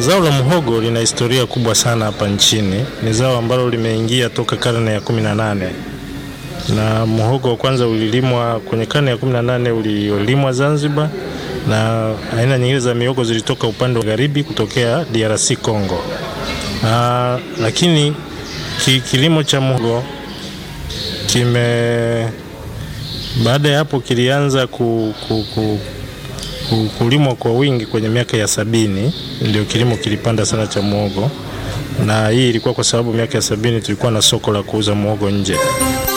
zao la muhogo lina historia kubwa sana hapa nchini. Ni zao ambalo limeingia toka karne ya 18 na muhogo wa kwanza ulilimwa kwenye karne ya 18 ulilimwa Zanzibar, na aina nyingine za mihogo zilitoka upande wa magharibi kutokea DRC Congo. Aa, lakini ki, kilimo cha muhogo kime baada ya hapo kilianza ku, ku, ku, ku, kulimwa kwa wingi kwenye miaka ya sabini, ndio kilimo kilipanda sana cha muhogo, na hii ilikuwa kwa sababu miaka ya sabini tulikuwa na soko la kuuza muhogo nje.